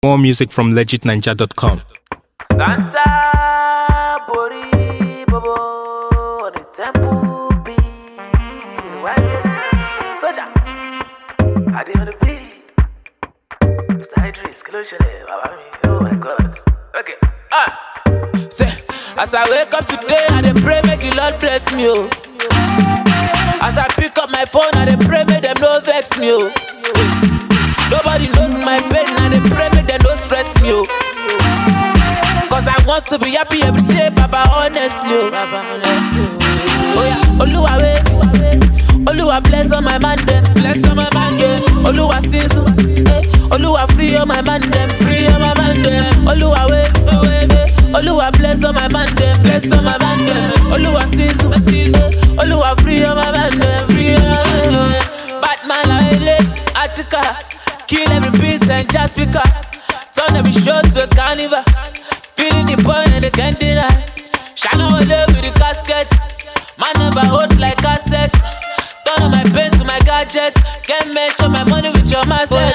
More music from legitninja.com. Santa Bori Bobo on the temple beat. Soldier, I did on the beat. Mr. Idris, Kiloshele, Baba mi, oh my god. Okay, ah. Say, as I wake up today, I dey pray make the Lord bless me, oh. As I pick up my phone, I dey pray make them no vex me, oh. Nobody knows my pain, I dey pray make them no stress me, oh. Cause I want to be happy every day, Baba, honestly, oh. Oh yeah, Oluwa we, Oluwa bless all my man them, bless all my man yeah. Oluwa sinsu, eh. Oluwa free all my man them, free all my man them. Oluwa we, eh. Oluwa bless all my man them, bless all my man them. Oluwa sinsu, eh. Oluwa free all my man them, free all my man them. Batman la ele, Attica, kill every beast and just pick up. Turn every show to a carnival. Feeling the boy and they can't deny. Shine all with the casket. Man never hold like cassette. Turn on my pen to my gadget. Can't measure my money with your mindset.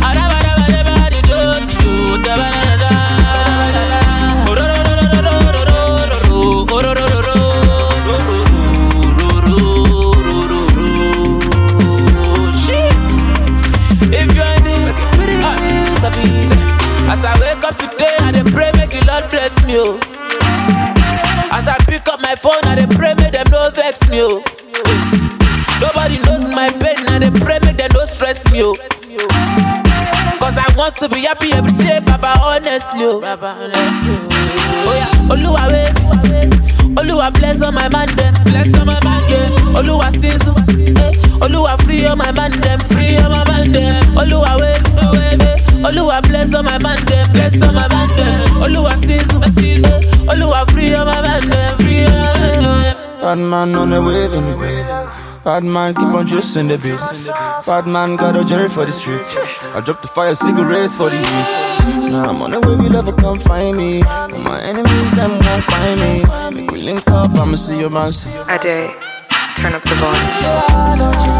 If you're in this, ah, sabi, say, as I wake up today, I dey pray make the Lord bless me, oh. As I pick up my phone, I dey pray make them no vex me, oh. Nobody knows my pain, I dey pray make them no stress me, oh. Cause I want to be happy every day, Baba, honestly, oh. Oh yeah, Oluwa we, Oluwa bless all my man them, bless all my man yeah. Oluwa sinsu, eh. Oluwa free all my man them, free all my man them. Oluwa we, eh. Oluwa bless all my man them, bless all my man them. Oluwa sinsu, eh. Oluwa free all my man them, free all my man them. Bad man on the wave anyway. Bad man keep on juicing the beat. Bad man got a journey for the streets. I drop the fire cigarettes for the heat. Now I'm on the way, we never come find me. But my enemies, them won't find me. Make we link up, I'ma see your man. See your A day. Turn up the volume.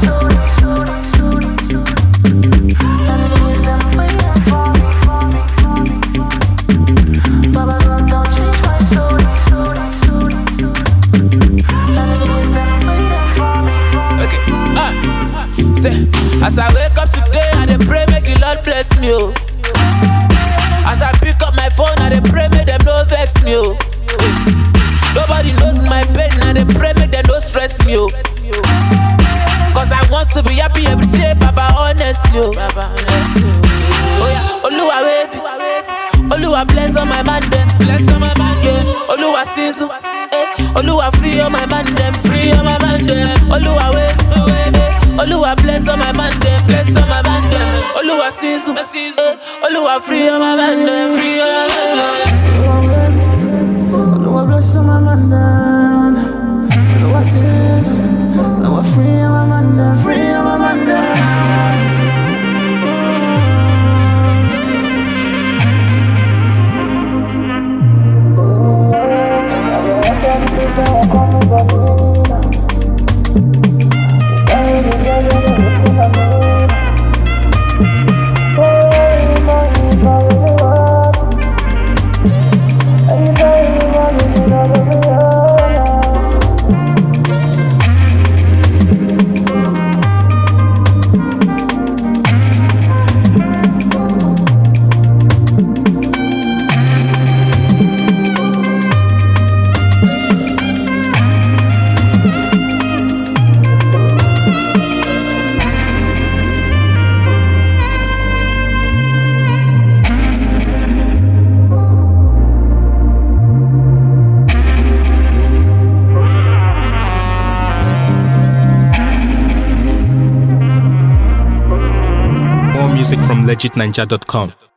Okay, ah, say, as I wake up today, I dey pray make the Lord bless me, oh. As I pick up my phone, I dey pray make them no vex me, oh. Nobody knows my pain, I dey pray make them no stress me, oh. Cause I want to be happy every day, Baba, honestly, oh. Oh yeah, Oluwa wavy, Oluwa bless all my man them, bless all my man yeah. Oluwa sinsu, eh. Oluwa free all my man them, free all my man them. Oluwa wavy, eh. Oluwa bless all my man them, bless all my man them. Oluwa sinsu, eh. Oluwa free all my man them, free all my man them. Lord bless my man down. Lord I sins. Lord I free my man down. Free my man down. More music from legitninja.com.